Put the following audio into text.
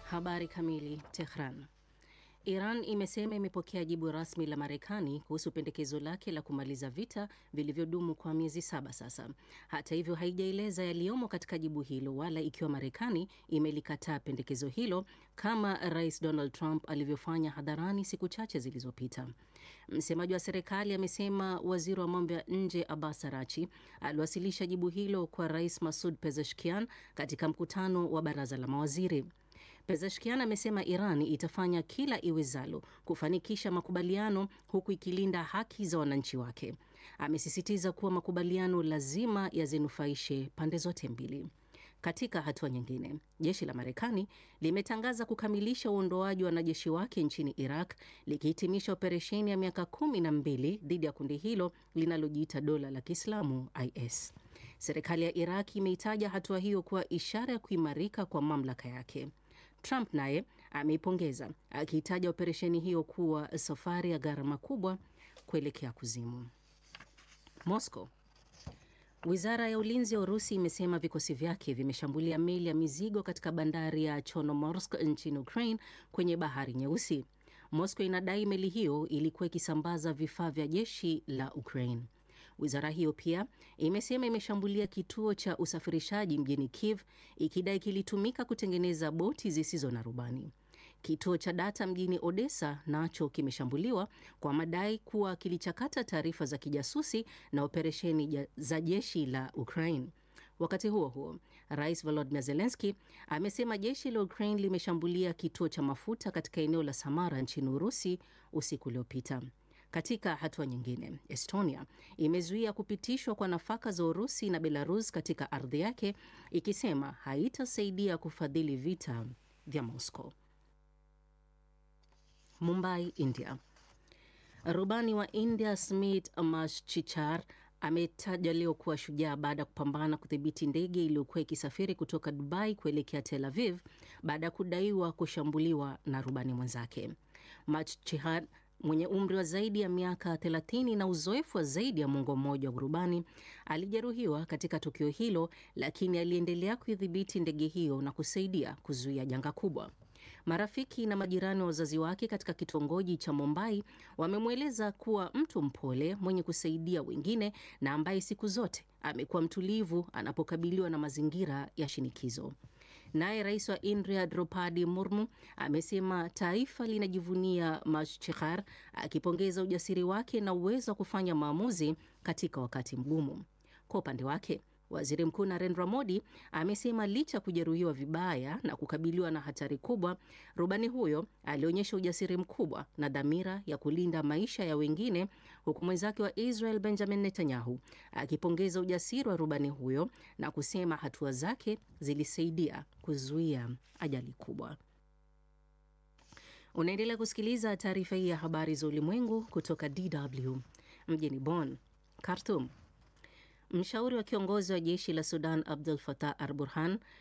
Habari kamili. Tehran. Iran imesema imepokea jibu rasmi la Marekani kuhusu pendekezo lake la kumaliza vita vilivyodumu kwa miezi saba sasa. Hata hivyo, haijaeleza yaliyomo katika jibu hilo wala ikiwa Marekani imelikataa pendekezo hilo kama Rais Donald Trump alivyofanya hadharani siku chache zilizopita. Msemaji wa serikali amesema waziri wa mambo ya nje Abbas Arachi aliwasilisha jibu hilo kwa Rais Masud Pezeshkian katika mkutano wa baraza la mawaziri. Pezeshkian amesema Iran itafanya kila iwezalo kufanikisha makubaliano huku ikilinda haki za wananchi wake. Amesisitiza kuwa makubaliano lazima yazinufaishe pande zote mbili. Katika hatua nyingine, jeshi la Marekani limetangaza kukamilisha uondoaji wa wanajeshi wake nchini Iraq likihitimisha operesheni ya miaka kumi na mbili dhidi ya kundi hilo linalojiita dola la Kiislamu IS. Serikali ya Iraq imeitaja hatua hiyo kuwa ishara ya kuimarika kwa mamlaka yake. Trump naye ameipongeza akiitaja operesheni hiyo kuwa safari ya gharama kubwa kuelekea kuzimu. Moscow. Wizara ya ulinzi ya Urusi imesema vikosi vyake vimeshambulia meli ya mizigo katika bandari ya Chornomorsk nchini Ukraine kwenye bahari Nyeusi. Moscow inadai meli hiyo ilikuwa ikisambaza vifaa vya jeshi la Ukraine. Wizara hiyo pia imesema imeshambulia kituo cha usafirishaji mjini Kiev ikidai kilitumika kutengeneza boti zisizo na rubani. Kituo cha data mjini Odessa nacho kimeshambuliwa kwa madai kuwa kilichakata taarifa za kijasusi na operesheni za jeshi la Ukraine. Wakati huo huo, Rais Volodymyr Zelensky amesema jeshi la Ukraine limeshambulia kituo cha mafuta katika eneo la Samara nchini Urusi usiku uliopita. Katika hatua nyingine, Estonia imezuia kupitishwa kwa nafaka za Urusi na Belarus katika ardhi yake, ikisema haitasaidia kufadhili vita vya Moscow. Mumbai, India. Rubani wa India Smit Mashchichar ametaja leo kuwa shujaa baada ya kupambana kudhibiti ndege iliyokuwa ikisafiri kutoka Dubai kuelekea Tel Aviv baada ya kudaiwa kushambuliwa na rubani mwenzake. Mashchichar mwenye umri wa zaidi ya miaka 30 na uzoefu wa zaidi ya mwongo mmoja wa urubani alijeruhiwa katika tukio hilo, lakini aliendelea kuidhibiti ndege hiyo na kusaidia kuzuia janga kubwa. Marafiki na majirani wa wazazi wake katika kitongoji cha Mumbai wamemweleza kuwa mtu mpole mwenye kusaidia wengine na ambaye siku zote amekuwa mtulivu anapokabiliwa na mazingira ya shinikizo. Naye rais wa India Draupadi Murmu amesema taifa linajivunia Mashchichar, akipongeza ujasiri wake na uwezo wa kufanya maamuzi katika wakati mgumu. Kwa upande wake Waziri Mkuu Narendra Modi amesema licha ya kujeruhiwa vibaya na kukabiliwa na hatari kubwa, rubani huyo alionyesha ujasiri mkubwa na dhamira ya kulinda maisha ya wengine, huku mwenzake wa Israel Benjamin Netanyahu akipongeza ujasiri wa rubani huyo na kusema hatua zake zilisaidia kuzuia ajali kubwa. Unaendelea kusikiliza taarifa hii ya habari za ulimwengu kutoka DW mjini Bonn. Khartoum. Mshauri wa kiongozi wa jeshi la Sudan Abdul Fatah Al Burhan